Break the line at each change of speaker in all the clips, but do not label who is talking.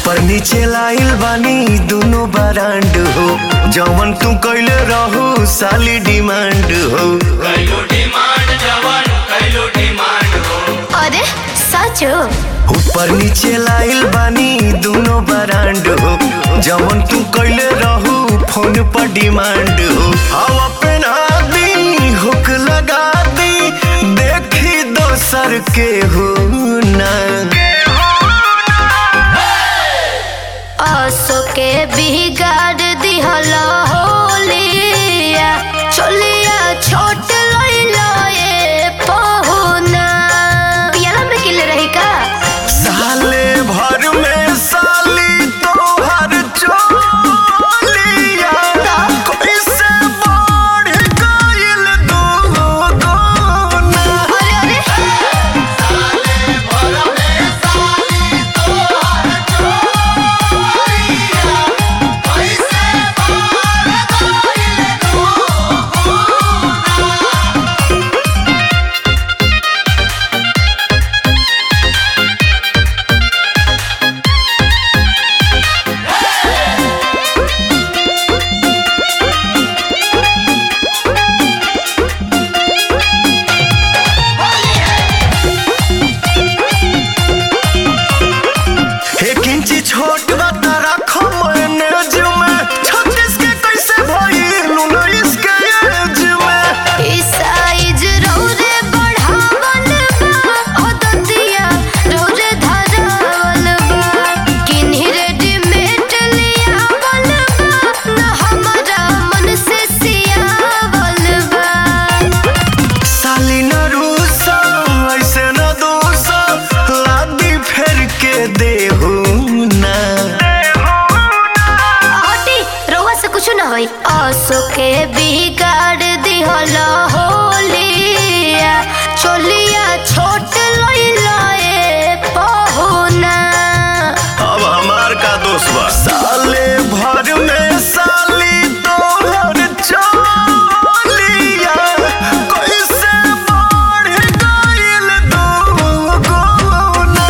ऊपर नीचे लाइल बानी दोनों बरांड हो जवन तू कैले रहू साली डिमांड हो
कैलो डिमांड जवन कैलो डिमांड हो
अरे सच हो
ऊपर नीचे लाइल बानी दोनों बरांड हो जवन तू कैले रहू फोन पर डिमांड हो हवा पहना दी हुक लगा दी देखी दोसर के हो ना
असो के बिगाड़ दिहल होलिया चलिया छोट लइलो ए पहुना पियाला में किले रही का
साले भर में साली तोहर चोलिया कैसे बढ़ गइल दुगुना
अरे अरे
एक इंची छोट बता रखो मैनेज में छत्तीस के कैसे भइल उन्नीस के एज में
ई साइज रौरे बढ़ावल बा ओ दतिया रौरे धरावल बा किन्ही रेडीमेड लियावल बा ना हमारा मन से सियावल बा
साली न रूसा ऐसे न दूसा लादी फेर के देहू ना
हटी रउआ से कुछ ना होई असो के बिगाड़ दिहल होलिया चलिया छोट लइला ए पहुना
अब हमार का दोस्त बा साले भर में साली तोहर चोलिया कैसे बढ़ गइल दुगुना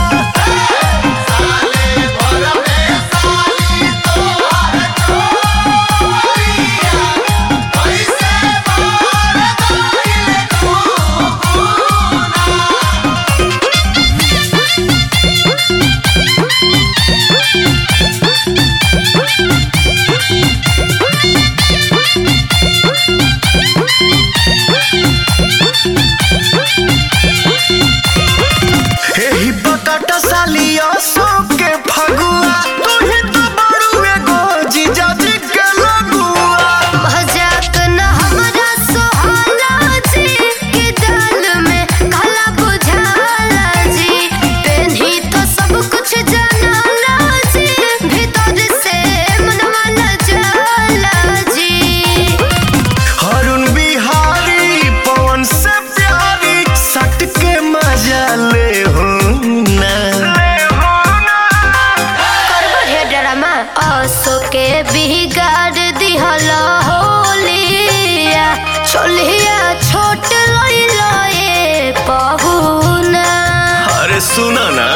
एही बकट सालिया सो के फगुआ तू ही तो बड़ू एगो जीजाजी के लगुआ
मजाक न हमरा सोहाला जी के दाल में काला बुझाला जी पेन्ही तो सब कुछ जानाला जी भीतर से मनवा न जाला जी
हरुण बिहारी पवन से प्यारी सट के मजा ले हो ना
करबो हे ड्रामा असो के बिगाड़ दिहल होलिया चलिया छोट लइला ए पहुना
अरे सुना ना